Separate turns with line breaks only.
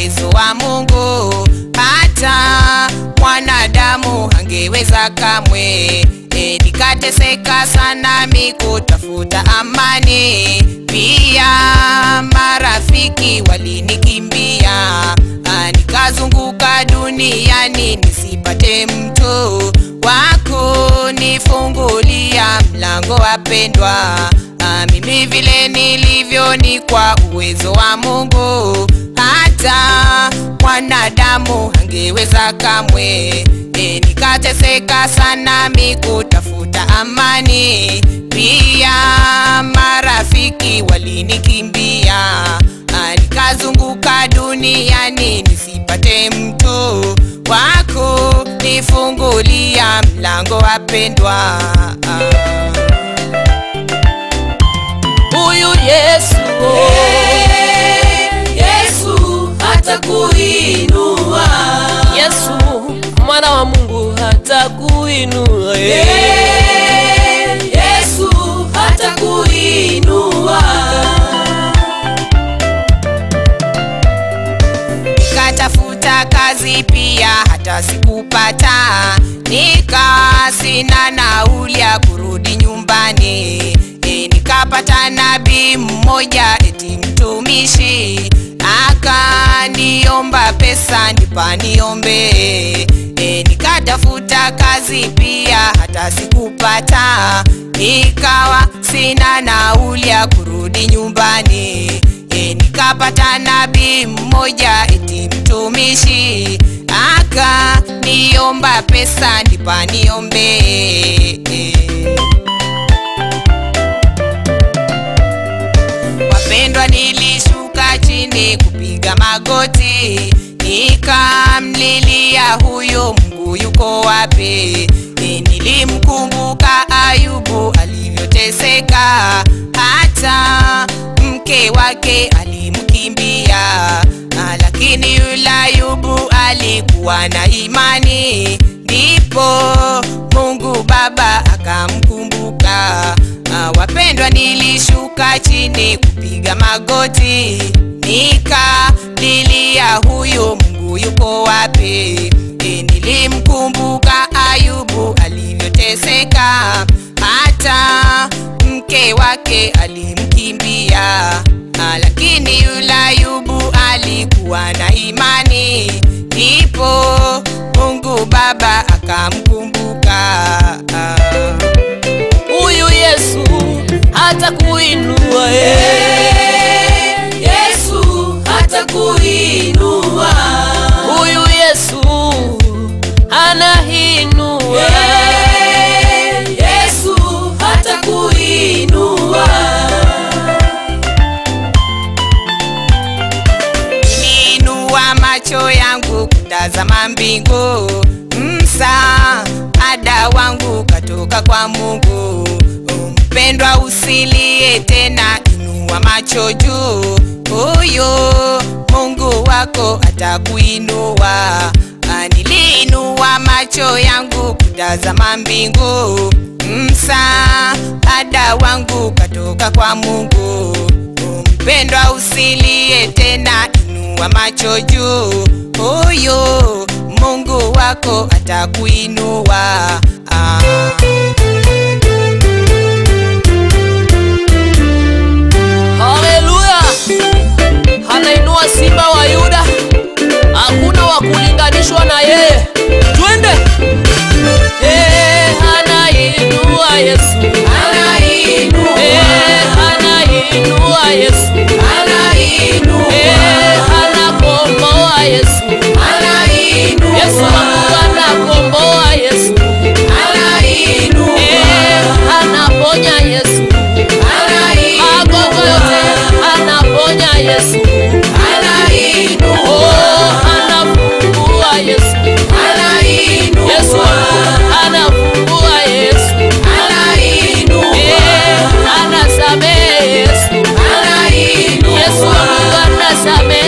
uwezo wa Mungu, hata mwanadamu hangeweza kamwe. E, nikateseka sana mi kutafuta amani, pia marafiki walinikimbia. Ah, nikazunguka duniani nisipate mtu wako nifungulia mlango wapendwa. Ah, mimi vile nilivyo ni kwa uwezo wa Mungu, hata mwanadamu hangeweza kamwe. E, nikateseka sana mi kutafuta amani, pia marafiki walinikimbia. Ah, nikazunguka duniani nisipate mtu wako nifungulia mlango wapendwa.
Huyu Yesu oh.
Yesu hatakuinua.
Yesu mwana wa Mungu hatakuinua eh.
Yesu hatakuinua.
Nikatafuta kazi pia hata sikupata, nikawa sina nauli ya kurudi nyumbani. E, nikapata nabii mmoja eti mtumishi akaniomba pesa nipa niombe. E, nikatafuta kazi pia hata sikupata, nikawa sina nauli ya kurudi nyumbani. E, nikapata nabii mmoja eti mtumishi akaniomba pesa nipa niombe. E, Wapendwa, nilishuka chini kupiga magoti, nikamlilia huyo Mungu yuko wapi? E, nilimkumbuka Ayubu alivyoteseka, hata mke wake alimkimbia, Ah, lakini yule Ayubu alikuwa na imani, ndipo Mungu Baba akamkumbuka. Ah, Wapendwa, nilishuka chini kupiga magoti, nikalilia huyo Mungu yuko wapi? E, nilimkumbuka Ayubu alivyoteseka, hata mke wake alimkimbia. Ah, lakini yule Ayubu alikuwa na imani, ndipo Mungu Baba akamkumbuka. Ah.
Huyu Yesu hatakuinua eh.
Yesu hatakuinua.
Huyu Yesu anainua
Yesu hatakuinua.
Niinua macho yangu kutazama mbingu, msaada wangu katoka kwa Mungu. Mpendwa, usilie tena, inua macho juu, huyo Mungu wako atakuinua. Ah, Niliinua macho yangu kutazama mbingu, msaada wangu katoka kwa Mungu. Mpendwa, usilie tena, inua macho juu, huyo Mungu wako atakuinua. Ah.
Haleluya! Anainua simba wa Yuda, hakuna wa kulinganishwa na yeye. Twende! Eh, anainua Yesu.
Anainua.
Eh, anainua Yesu.
Anainua.
Eh, anakomboa Yesu.
Anainua.
Yesu wangu anakomboa Yesu.
Anainua.
Eh, anaponya Yesu. Magonjwa yote anaponya Yesu.
Anainua.
Oh, anafungua Yesu.
Anainua.
Yesu wangu anafungua Yesu.
Anainua.
Eh, anasamehe Yesu.
Anainua.
Yesu wangu anasamehe